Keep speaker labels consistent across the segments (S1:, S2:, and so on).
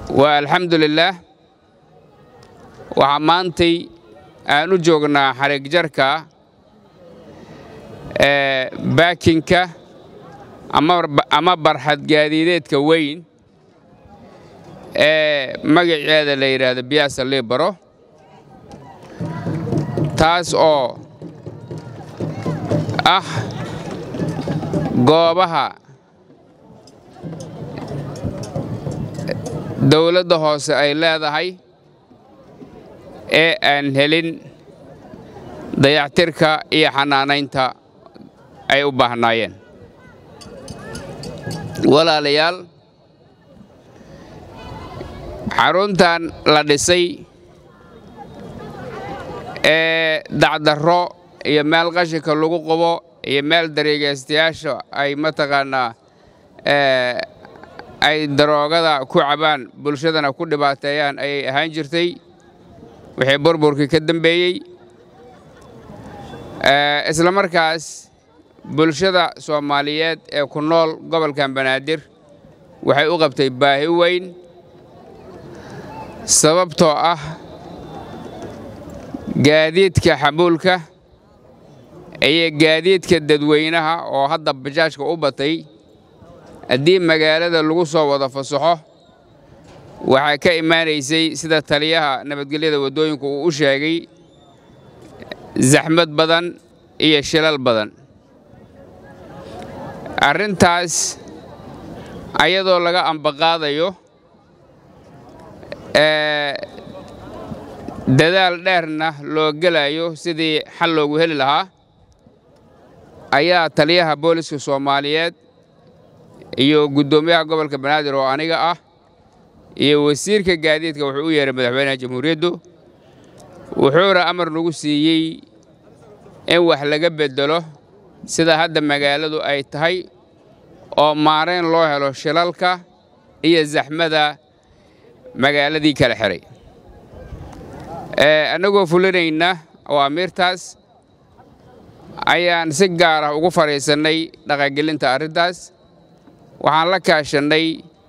S1: waa alxamdulilaah waxaa maantay aan u joognaa xarig jarka ee baakinka ama barxad gaadiideedka weyn ee magaceeda la yidhaahdo biyaasa liibaro taas oo ah goobaha dawladda hoose ay leedahay ee aan helin dayactirka iyo xanaanaynta ay u baahnaayeen walaalayaal xaruntan la dhisay ee dacdarro iyo meel qashinka lagu qabo iyo meel dareegaystayaasha ay mataqaannaa ay daroogada ku cabaan bulshadana ku dhibaateeyaan ayay ahaan jirtay wixii burburkii ka dambeeyey isla markaas bulshada soomaaliyeed ee ku nool gobolkan banaadir waxay u qabtay baahi weyn sababtoo ah gaadiidka xamuulka iyo gaadiidka dadweynaha oo hadda bajaajka u batay haddii magaalada lagu soo wada fasaxo waxaa ka imaanaysay sida taliyaha nabadgelyada waddooyinku uu u sheegay zaxmad badan iyo shilal badan arrintaas ayadoo laga ambaqaadayo dadaal dheerna loo gelayo sidii xal loogu heli lahaa ayaa taliyaha booliska soomaaliyeed iyo guddoomiyaha gobolka banaadir oo aniga ah iyo wasiirka gaadiidka wuxuu u yeehay madaxweynaha jamhuuriyaddu wuxuuna amar nagu siiyey in wax laga beddelo sida hadda magaaladu ay tahay oo maarayn loo helo shilalka iyo zaxmada magaaladii kala xihay annagoo fulinayna awaamiirtaas ayaan si gaar ah ugu fadhiisannay dhaqangelinta arrintaas waxaan la kaashannay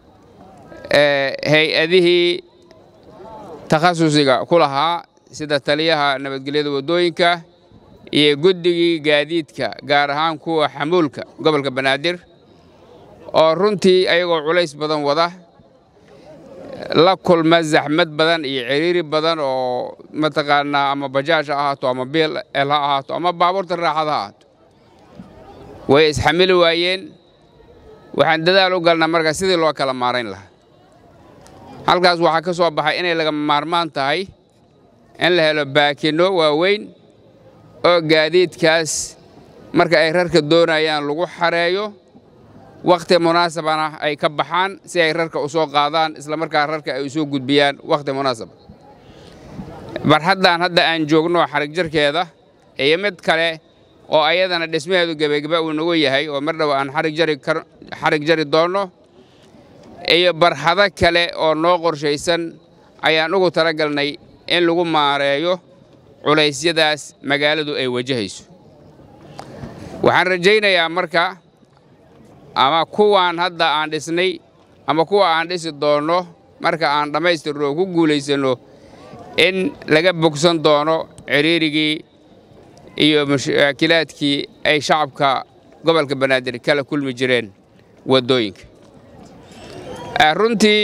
S1: hay-adihii takhasusiga ku lahaa sida taliyaha nabadgelyada waddooyinka iyo guddigii gaadiidka gaar ahaan kuwa xamuulka gobolka banaadir oo runtii ayagoo culays badan wada la kulma zaxmad badan iyo ciriiri badan oo mataqaanaa ama bajaaj ha ahaato ama biil el ha ahaato ama baabuurta raaxad ha ahaato way isxamili waayeen waxaan dadaal u galnaa markaa sidii loo kala maarayn lahaa halkaas waxaa ka soo baxay inay lagama maarmaan tahay in la helo baakinno waaweyn oo gaadiidkaas marka ay rarka doonayaan lagu xareeyo wakhti munaasabana ay ka baxaan si ay rarka u soo qaadaan isla markaa rarka ay u soo gudbiyaan wakhti munaasaba barxaddan hadda aan joogno xarig jarkeeda iyo mid kale oo ayadana dhismaheedu gebageba uu nagu yahay oo mar dhow aan xarig jari doonno iyo barxado kale oo noo qorshaysan ayaan ugu talagalnay in lagu maareeyo culaysyadaas magaaladu ay wajahayso waxaan rajaynayaa marka ama kuwaan hadda aan dhisnay ama kuwa aan dhisi doonno marka aan dhammaystirno ku guulaysanno in laga bogsan doono ciriirigii iyo mashaakilaadkii ay shacabka gobolka banaadir kala kulmi jireen waddooyinka runtii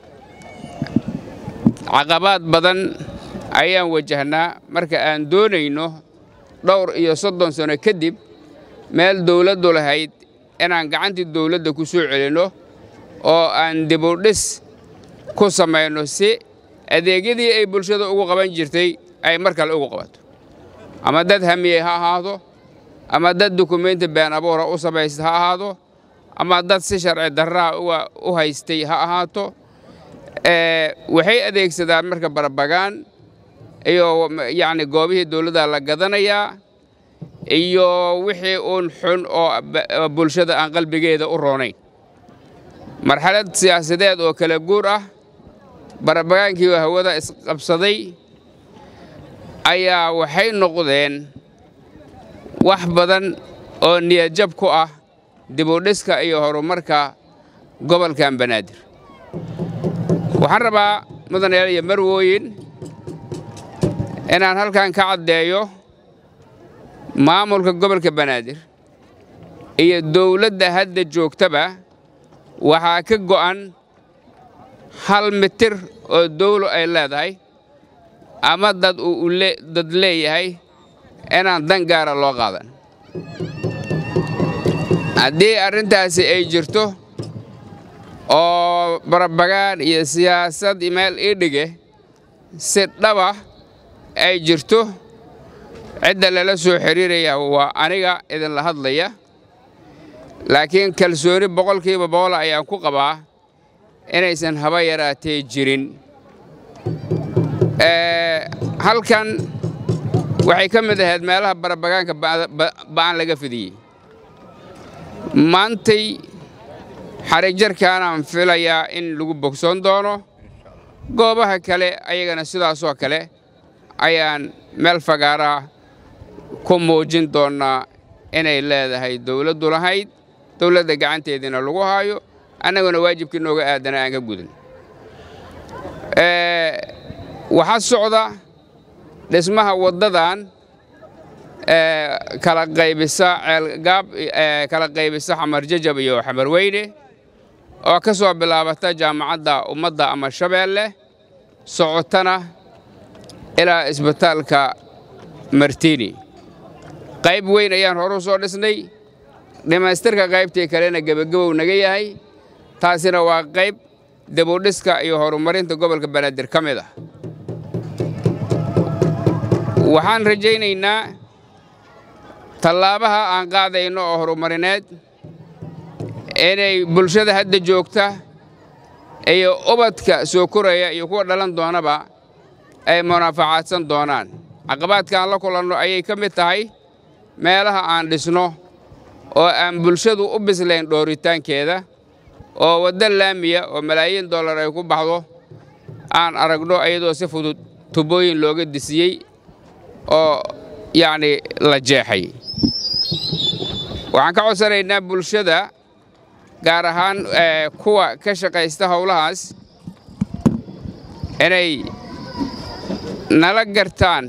S1: caqabaad badan ayaan wajahnaa marka aan doonayno dhowr iyo soddon sano kadib meel dawladdu lahayd inaan gacantii dawladda ku soo celinno oo aan dibudhis ku samayno si adeegyadii ay bulshada ugu qaban jirtay ay mar kale ugu qabato ama dad hamiyey ha ahaado ama dad dukumenti been abuura u samaysta ha ahaado ama dad si sharci darraha u haystay ha ahaato waxay adeegsadaan marka barbagaan iyo yacni goobihii dawladda la gadanayaa iyo wixii uun xun oo bulshada aan qalbigeeda u roonayn marxalad siyaasadeed oo kala guur ah barabagaankii hawada isqabsaday ayaa waxay noqdeen wax badan oo niyadjab ku ah dibudhiska iyo horumarka gobolkan banaadir waxaan rabaa mudanayaal iyo marwooyin inaan halkan ka caddeeyo maamulka gobolka banaadir iyo dawladda hadda joogtaba waxaa ka go'an hal mitir oo dawlo ay leedahay ama dad uu dad leeyahay inaan dan gaara loo qaadan haddii arrintaasi ay jirto oo barabagaan iyo siyaasad meel ii dhige si dhaba ay jirto cidda lala soo xidhiiraya waa aniga idinla hadlaya laakiin kalsooni boqolkiiba boqol ayaan ku qabaa inaysan haba yaraatee jirin halkan waxay ka mid ahayd meelaha barabagaanka ba'an laga fidiyey maantay xarijarkaanaan filayaa in lagu bogsoon doono goobaha kale ayagana sidaasoo kale ayaan meel fagaaraha ku muujin doonnaa inay leedahay dawladdu lahayd dawladda gacanteediina lagu haayo annaguna waajibkii nooga aadana aan ka gudin waxaa socda dhismaha waddadan kala qaybisa ceelgaab kala qaybisa xamar jajab iyo xamar weyne oo ka soo bilaabata jaamacadda ummadda ama shabeelle socotana ilaa isbitaalka martini qayb weyn ayaan horu soo dhisnay dhammaystirka qaybtii kalena gebagabow naga yahay taasina waa qayb dibudhiska iyo horumarinta gobolka banaadir ka mid ah waxaan rajaynaynaa tallaabaha aan qaadayno oo horumarineed inay bulshada hadda joogta iyo ubadka soo koraya iyo kuwa dhalan doonaba ay munaafacaadsan doonaan caqabaadka aan la kulanno ayay ka mid tahay meelaha aan dhisno oo aan bulshadu u bislayn dhooritaankeeda oo waddo laamiya oo malaayiin dollar ay ku baxdo aan aragno iyadoo si fudud tubooyin looga disiyey oo yacni la jeexay waxaan ka codsanaynaa bulshada gaar ahaan kuwa ka shaqaysta howlahaas inay nala gartaan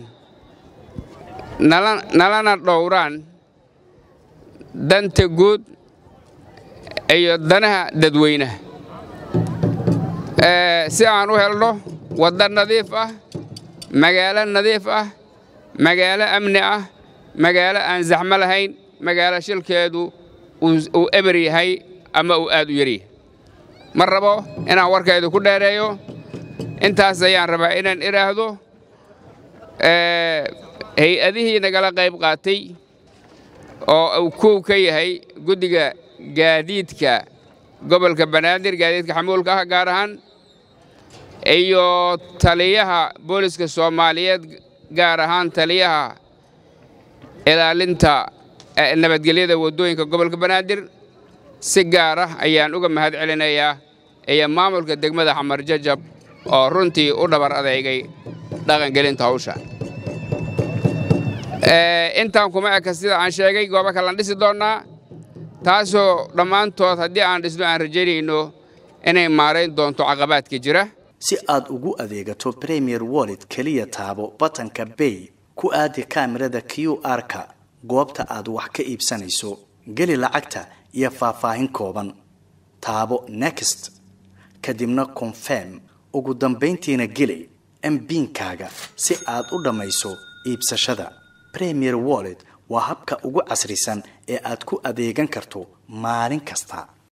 S1: nalana dhowraan danta guud iyo danaha dadweynaha si aan u helno wadda nadiif ah magaalo nadiif ah magaalo amni ah magaalo aan zaxmo lahayn magaalo shilkeedu uu eber yahay ama uu aad u yaryahay ma rabo inaan warkaydu ku dheereeyo intaas ayaan rabaa inaan idhaahdo hay-adihii nagala qayb qaatay oo uu kow ka yahay guddiga gaadiidka gobolka banaadir gaadiidka xamuulka ah gaar ahaan iyo taliyaha booliska soomaaliyeed gaar ahaan taliyaha ilaalinta nabadgelyada waddooyinka gobolka banaadir si gaar ah ayaan uga mahad celinayaa iyo maamulka degmada xamar jajab oo runtii u dhabar adeegay dhaqangelinta hawsha intaan kuma eka sida aan sheegay goobo kalaan dhisi doonnaa taasoo dhammaantood haddii aan dhisno aan rajaynayno inay maarayn doonto caqabaadka jira
S2: si aad ugu adeegato premier wallet keliya taabo batanka bay ku aadi kaamirada q r-ka goobta aad wax ka iibsanayso geli lacagta iyo faahfaahin kooban taabo next kadibna confirm ugu dambayntiina geli mbiinkaaga si aad u dhammayso iibsashada premier wallet waa habka ugu casrisan ee aad ku adeegan karto maalin kasta